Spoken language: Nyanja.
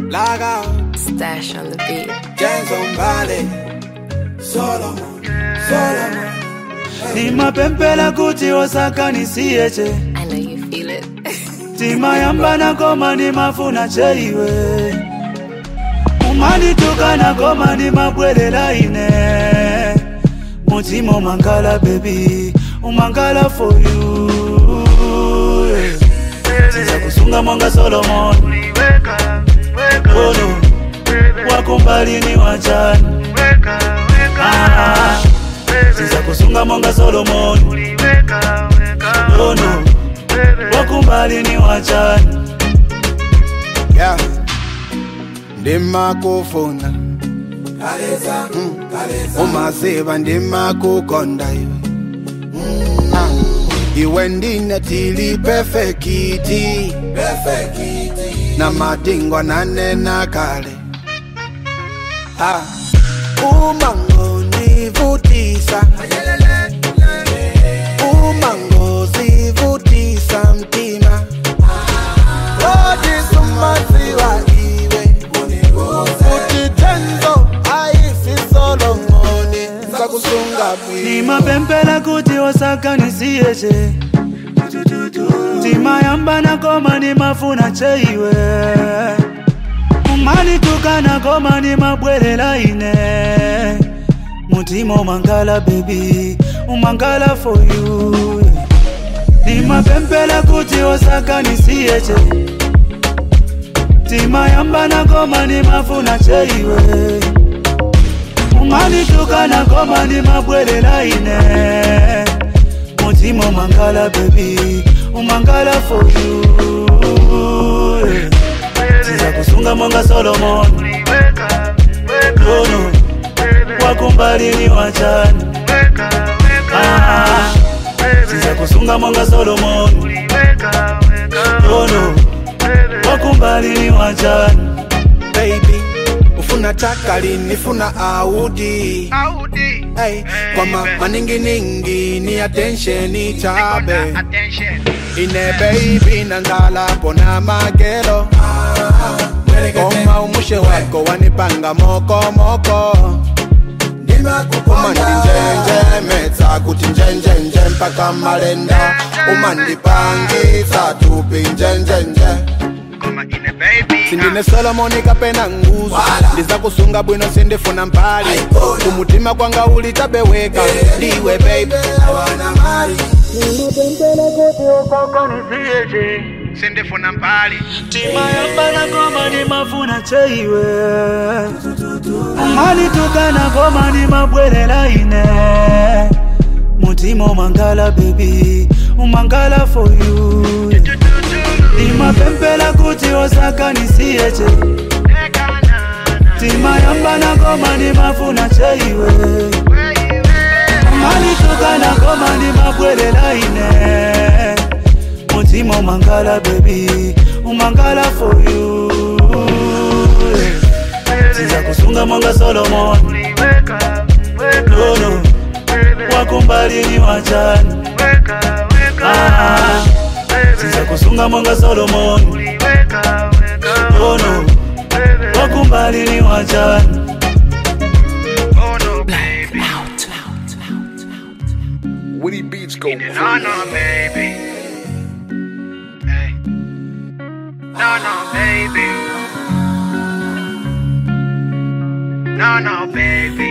Log out, Stash on the beat. James on Valley, Solomon, Solomon. nimapempela kuti osakanisiyeche I know you feel it. timayambana koma nimafuna cheiwe umanitukana koma nimabwelela ine mutima umangala bebi umangala for you tiza kusunga mwanga solomon ono wakumbalini wachani Ah, tiza kusunga mwanga solomon ono wakumbalini wachani Yeah. ndimakufuna umaziva ndimakukonda iwe Ah. iwe ndine tili perfekiti na madingwa nanena kale Ah. umangonivutisa umangozivutisa mtima odisumaziwa iwe futhi tenzo ayisisolongoni sakusunga bwi nimapempela kuti osakanisiyeche timayambana koma nimafuna cheiwe umanitukana koma nimabwelela ine mutima umangala bebi umangala for you nimapempela kuti osakanisiyeche timayambana koma nimafuna cheiwe umanitukana koma nimabwelela ine mutima umangala bebi umangala for you tiza kusunga mwanga solomon ono wakumbalini wachani Ah, tiza kusunga mwanga solomon ono wakumbalini wachani baby ufuna takalini funa audi hey, kwama maninginingi ni attention chabe ine baby nanzalapo na magero koma umushe wako wanipanga mokomoko umandinjenjemetsa kuti njenjenje mpaka malenda umandipangisa tupi njenjenje sindine solomoni kapena nguzo ndiza kusunga bwino sindifuna mpali kumutima kwanga ulitabeweka ndiwe baby sindifuna mpali timayambana koma nimafuna cheiwe umanitukana koma nimabwelela ine mutima umangala bebi umangala for you nimapempela kuti osakanisiyeche timayambana koma nimafuna cheiwe umanitukana koma nimabwelela ine mutima umangala bebi umangala for you tiza kusunga mwanga solomon nono wakumbalini wachani Ah, tiza kusunga mwanga solomon nono wakumbalini wachani Woody Beats go No, no, baby. Hey. No, no, baby. No, no, baby.